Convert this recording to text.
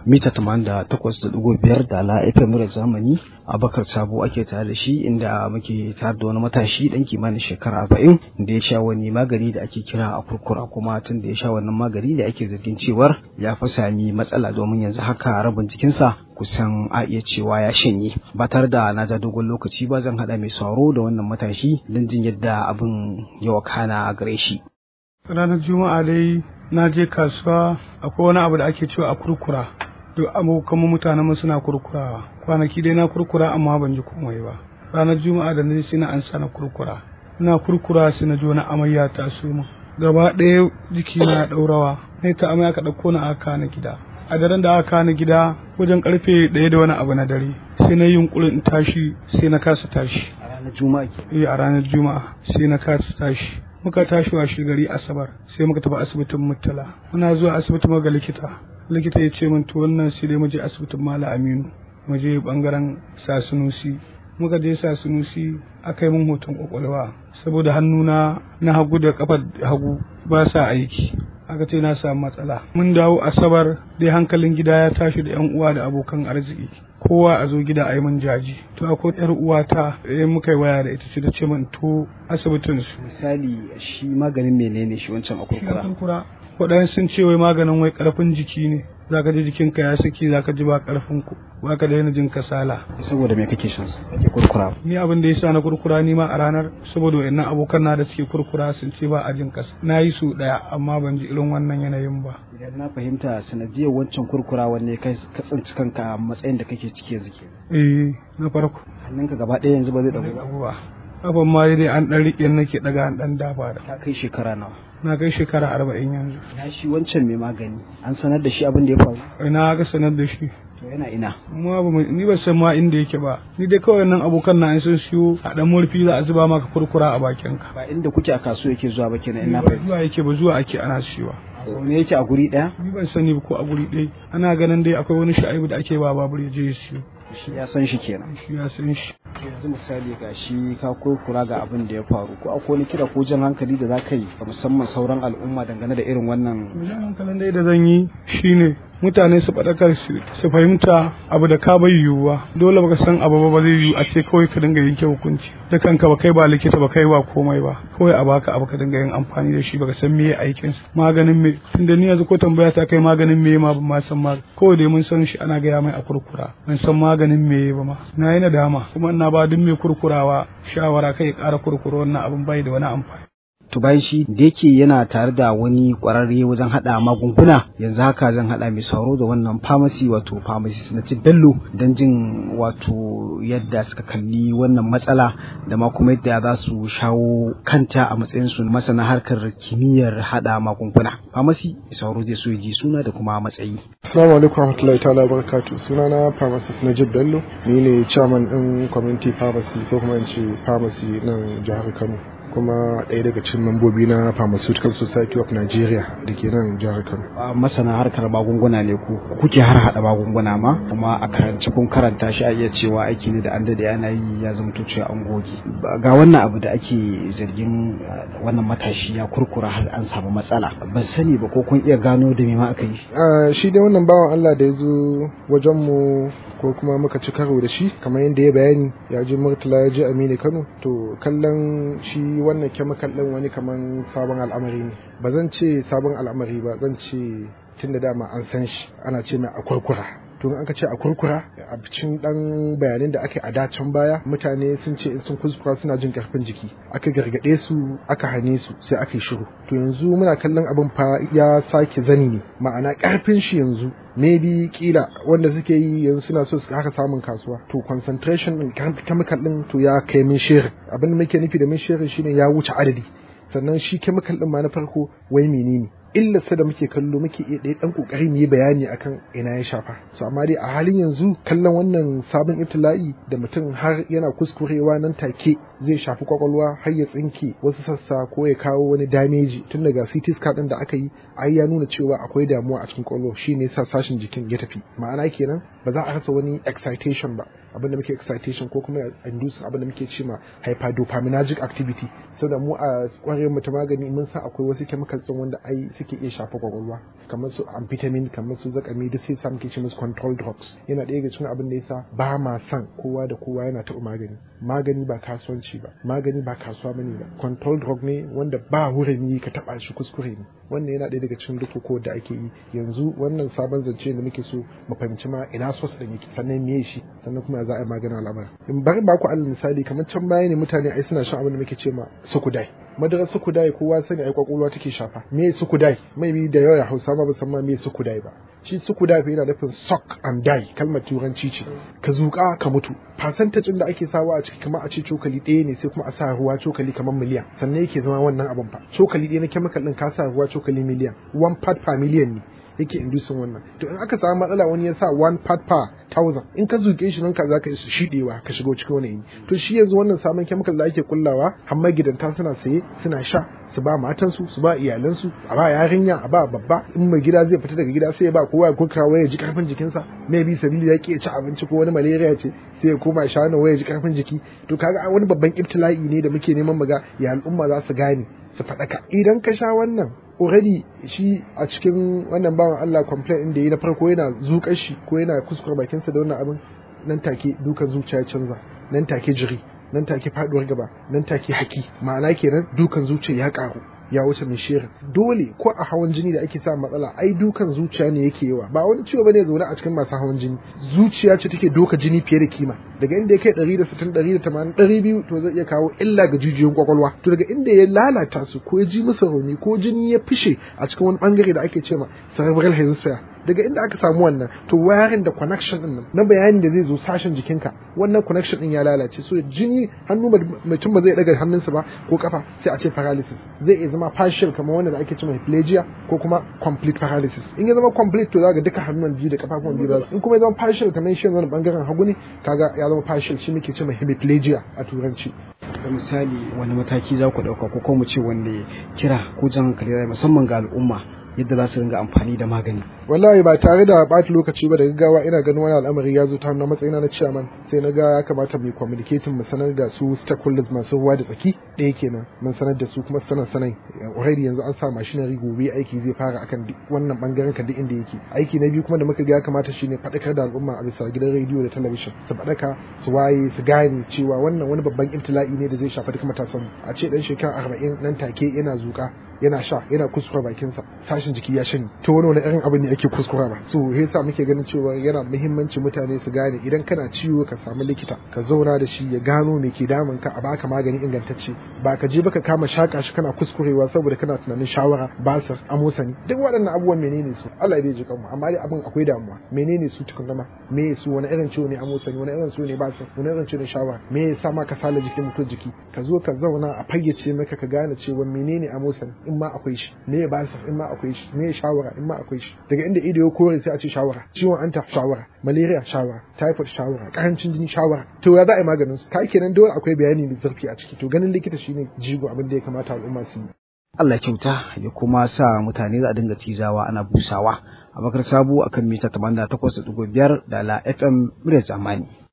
mita 88.5 da la FM murar zamani Abakar Sabo ake tare da shi inda muke tare da wani matashi dan kimanin shekara 40 da ya sha wani magani da ake kira a kurkura kuma tun da ya sha wannan magani da ake zargin cewar ya fa sami matsala domin yanzu haka rabin jikinsa kusan a iya cewa ya shanye ba tare da na ja dogon lokaci ba zan haɗa mai sauro da wannan matashi don jin yadda abin ya wakana a gare shi. ranar juma'a dai na je kasuwa akwai wani abu da ake cewa a kurkura duk abokan mutanen mu suna kurkurawa kwanaki dai na kurkura amma ban ji komai ba ranar juma'a da na sai na an sana kurkura ina kurkura sai na ji wani amayya ta suma gaba ɗaya jiki na ɗaurawa ne ta amai aka ɗauko na aka na gida a daren da aka na gida wajen karfe ɗaya da wani abu na dare sai na yi yunkurin in tashi sai na kasa tashi a ranar juma'a eh a ranar juma'a sai na kasa tashi muka tashi wa gari asabar sai muka tafi asibitin murtala muna zuwa asibitin ga likita likita ya ce min to wannan sai dai mu je asibitin mala aminu mu je bangaren sasunusi muka je sasunusi aka yi min hoton kwakwalwa saboda hannuna na hagu da kafar hagu ba sa aiki aka ce na samu matsala mun dawo asabar dai hankalin gida ya tashi da yan uwa da abokan arziki kowa a zo gida a yi min jaji to akwai yar uwata eh muka yi waya da ita ce ta ce min to asibitin su misali shi maganin menene shi wancan a kurkura kurkura waɗansu sun ce wai maganin wai ƙarfin jiki ne zaka ji jikinka ya saki zaka ji ba ƙarfin ku ba ka daina jin kasala saboda me kake shan sa kake kurkura ni abin da yasa na kurkura ni ma a ranar saboda wayannan abokan na da suke kurkura sun ce ba a jin kasa na yi su daya amma ban ji irin wannan yanayin ba idan na fahimta sanadiyar wancan kurkura wanne kai ka tsinci kanka a matsayin da kake ciki yanzu ke eh na farko hannunka gaba ɗaya yanzu ba zai dago ba abubuwa kafan ma dai an dan rike nake daga an dan dafa da ka kai shekara nawa na kai shekara arba'in yanzu na shi wancan mai magani an sanar da shi abin da ya faru ina ga sanar da shi to yana ina ma ba mu- ni ba san ma inda yake ba ni dai kawai nan abokan na sun siyo a dan murfi za a zuba maka kurkura a bakin ka ba inda kuke a kasuwa yake zuwa ba kenan ina ba fahimta zuwa yake ba zuwa ake ana siyowa zaune yake a guri ɗaya ni ban sani ba ko a guri ɗaya ana ganin dai akwai wani sha'ibu da ake ba babur ya je ya siyo shi ya san shi kenan shi ya san shi yanzu misali ga shi ka kurkura ga abin da ya faru ko akwai wani kira ko jan hankali da za ka yi ga musamman sauran al'umma dangane da irin wannan wajen hankalin dai da zan yi shine mutane su faɗakar su su fahimta abu da ka bai yiwuwa dole baka san abu ba ba zai yiwu a ce kawai ka dinga yanke hukunci da kanka ba kai ba likita ba kai ba komai ba kawai a baka abu ka dinga yin amfani da shi baka san meye aikin sa maganin me tunda ni yanzu ko tambaya ta kai maganin me ma ban ma san ma kawai dai mun san shi ana gaya mai a kurkura ban san maganin me ba ma na yi nadama kuma ina ba duk mai kurkurawa shawara kai ya ƙara kurkura wannan abin bai da wani amfani to bayan shi da yake yana tare da wani kwararre wajen hada magunguna yanzu haka zan hada mai sauro da wannan pharmacy wato pharmacy na ci bello don jin wato yadda suka kalli wannan matsala da ma kuma yadda za su shawo kanta a matsayin su na masana harkar kimiyyar hada magunguna pharmacy mai sauro zai so ya ji suna da kuma matsayi Assalamu alaikum warahmatullahi ta'ala barakatuh sunana pharmacist Najib Bello ni ne chairman din community pharmacy ko kuma in ce pharmacy nan jihar Kano kuma ɗaya daga cikin membobi na Pharmaceutical Society of Nigeria da ke nan jihar Kano. a masana harkar magunguna ne ku kuke har hada magunguna ma kuma a karance kun karanta shi a iya cewa aiki ne da an dade ana yi ya zama to cewa an goge Ba- ga wannan abu da ake zargin uh, wannan matashi ya kurkura har an samu matsala ban sani ba ko kun iya gano da me ma aka yi Ah, shi dai wannan bawan Allah da ya zo wajenmu ko kuma muka ci karo da shi kamar yadda ya bayani ya je Murtala ya je Aminu Kano to kallon shi wannan chemical ɗin wani kaman sabon al'amari ne ba zan ce sabon al'amari ba zan ce tun da dama an san shi ana ce mai akurkura to in aka ce a kurkura a cikin dan bayanin da aka yi a dacen baya mutane sun ce in sun kuskura suna jin karfin jiki aka gargade su aka hane su sai aka yi shiru to yanzu muna kallon abin fa ya sake zani ne ma'ana karfin shi yanzu maybe kila wanda suke yi yanzu suna so su haka samun kasuwa to concentration din chemical din to ya kai min shirin abin da muke nufi da min shirin shine ya wuce adadi sannan shi chemical din ma na farko wai menene illarsa da muke kallo muke iya ɗaya ɗan ƙoƙari mu yi bayani akan ina ya shafa so amma dai a halin yanzu kallon wannan sabon ibtila'i da mutum har yana kuskurewa nan take zai shafi kwakwalwa har ya tsinke wasu sassa ko ya kawo wani dameji tun daga CT scan ɗin da aka yi ai ya nuna cewa akwai damuwa a cikin kwakwalwa shi ne sa sashin jikin ya tafi ma'ana kenan ba za a rasa wani excitation ba abin da muke excitation ko kuma induce abin da muke cewa hyperdopaminergic activity saboda mu a kwarewa mu ta magani mun san akwai wasu chemicals din wanda ai suke iya shafa kwakwalwa kamar su amphetamine kamar su zakami duk sai sa muke ce musu control drugs yana ɗaya daga cikin abin da yasa ba ma san kowa da kowa yana taɓa magani magani ba kasuwanci ba magani ba kasuwa bane ba control drug ne wanda ba hurumi ka taɓa shi kuskure ne wannan yana ɗaya daga cikin duk da ake yi yanzu wannan sabon zance da muke so mu fahimci ma ina sos ɗin yake sannan me shi sannan kuma za a yi maganin al'amari in bari ba ku alal misali kamar can baya ne mutane ai suna shan abin da muke ce ma sukudai madarar sukudai kowa sani ai kwakwalwa take shafa me sukudai mai bi da yawa hausa ma ba san ma me sukudai ba shi sukudai fa yana nufin suck and die kalmar turanci ce ka zuƙa ka mutu fasantajin da ake sawa a ciki kamar a ce cokali ɗaya ne sai kuma a sa ruwa cokali kamar miliyan sannan yake zama wannan abin fa cokali ɗaya na chemical ɗin ka sa ruwa cokali miliyan one part per million ne yake inducing wannan to in aka samu matsala wani ya sa one part per thousand in ka zuke shi nan ka za ka yi shiɗewa ka shigo cikin wani yini to shi yanzu wannan sabon chemical da ake kullawa har magidanta suna saye suna sha su ba matansu su ba iyalansu a ba yarinya a ba babba in mai gida zai fita daga gida sai ya ba kowa ya kurka waya ji karfin jikinsa maybe sabili ya ki ci abinci ko wani malaria ce sai ya koma sha wani waya ji karfin jiki to kaga wani babban ibtila'i ne da muke neman mu ga ya al'umma za su gane su faɗaka idan ka sha wannan already shi a cikin wannan bawan Allah complaint din da yi na farko yana zuƙar shi ko yana kuskure bakinsa da wannan abin nan take dukan zuciya ya canza nan take jiri nan take faduwar gaba nan take haki ma'ana kenan dukan zuciya ya karu ya wuce mai shirin dole ko a hawan jini da ake sa matsala ai dukan zuciya ne yake yawa ba wani ciwo bane zaune a cikin masu hawan jini zuciya ce take doka jini fiye da kima daga inda ya kai 160 180 200 to zai iya kawo illa ga jijiyoyin kwakwalwa to daga inda ya lalata su ko ya ji musu rauni ko jini ya fishe a cikin wani bangare da ake cewa cerebral hemisphere daga inda aka samu wannan to wayarin da connection din nan na bayanin da zai zo sashen jikinka wannan connection din ya lalace so jini hannu mutum ba zai daga hannunsa ba ko kafa sai a ce paralysis zai iya zama partial kamar wanda da ake cewa hemiplegia ko kuma complete paralysis in ya zama complete to zaka duka hannun biyu da kafafuwan biyu za in kuma ya zama partial kamar shi yanzu bangaren hagu ne kaga ya zama partial shi muke cewa hemiplegia a turanci da misali wani mataki za ku ɗauka ko kuma mu ce wanda kira ko jan hankali musamman ga al'umma yadda za su ringa amfani da magani. Wallahi ba tare da ɓata lokaci ba da gaggawa ina ganin wani al'amari ya zo ta na matsayina na chairman sai na ga ya kamata mu communicating mu sanar da su stakeholders masu ruwa da tsaki ɗaya kenan mun sanar da su kuma sanar sanai already yanzu an sa machinery gobe aiki zai fara akan wannan bangaren kan duk inda yake aiki na biyu kuma da muka ga ya kamata shine faɗakar da al'umma a bisa gidan rediyo da talabijin su faɗaka su waye su gane cewa wannan wani babban ibtila'i ne da zai shafi duk matasan a ce dan shekara arba'in nan take yana zuƙa yana sha yana kuskura bakinsa sashin jiki ya shanye to wani wani irin abin ne ake kuskura ba so yasa muke ganin cewa yana muhimmanci mutane su gane idan kana ciwo ka samu likita ka zauna da shi ya gano me ke damun ka a baka magani ingantacce ba ka je baka kama shaka shi kana kuskurewa saboda kana tunanin shawara basir amosani duk waɗannan abubuwan menene su Allah ya ji kanmu amma dai abin akwai damuwa menene su tukunna ma me su wani irin ciwo ne amosani wani irin ciwo ne basir wani irin ciwo ne shawara me yasa ma ka sala jikin mutum jiki ka zo ka zauna a fayyace maka ka gane cewa menene amosani in ma akwai shi me ya basa in ma akwai shi me ya shawara in ma akwai shi daga inda ido ya kore sai a ce shawara ciwon anta shawara malaria shawara typhoid shawara karancin jini shawara to ya za a yi maganin su kai kenan dole akwai bayani mai zurfi a ciki to ganin likita shine jigo abin da ya kamata al'umma su yi Allah kyauta ya kuma sa mutane za a dinga cizawa ana busawa a bakar sabo akan mita 88.5 da la FM muryar zamani